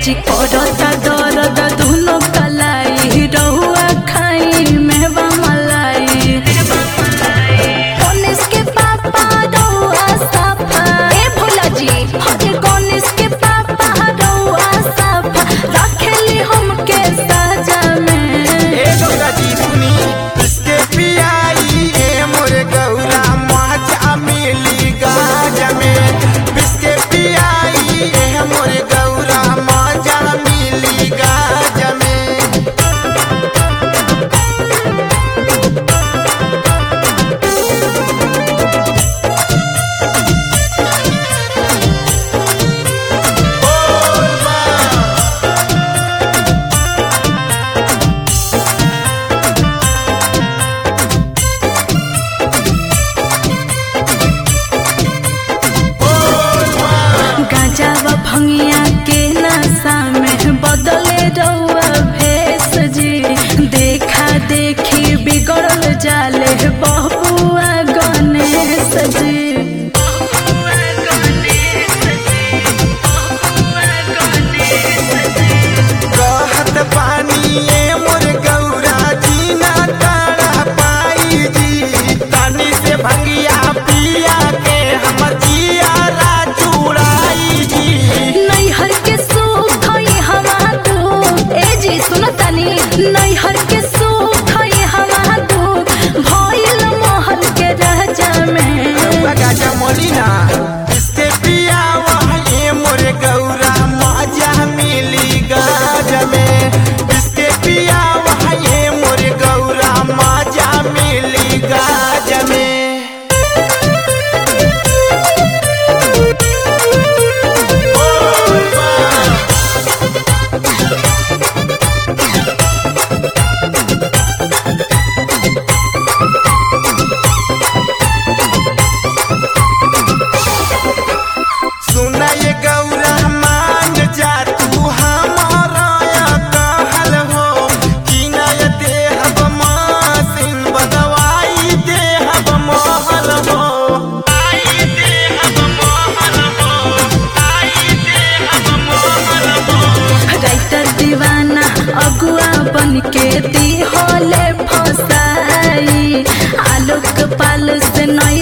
जी करता दर्द दुनो कलाई रहुआ खाई मेवा मलाई गणेश के पापा रहुआ साफा ए भोला जी हरे गणेश के पापा रहुआ साफा रखेली हमके साजा में ए गौरा जी सुनी इसके पियाई ए मोरे गौरा माचा मिली गाज में बिस्के पियाई ए मोरे गौरा माचा मिली गाज में गांजा व भंगिया के नशा में बदले रहुआ भेष जी देखा देखी बिगड़ल जाले बहुआ गणेश जी कहत पानी ए मोरे गौरा जी ना तारा पाई जी तानी से भंगिया पिया के हम जिया ला चुड़ाई जी नैहर के सुख ये हवा दुख ए जी सुनो तनी नैहर के सुख ये हवा दुख भइल महल के राजा में गाजा मोलिना इसके पिया वहाँ मोरे गौरा मजा मिली गाज में इसके पिया वहाँ मोरे गौरा मजा मिली गाज में सुना ये गौरा मान जा तू हमारा या कहल हो कि न ये देहब मासिन बदवाई देहब महल हो आई देहब महल हो आई देहब महल हो राइटर दीवाना अगुआ बन के दी होले फसाई आलोक पाल से नई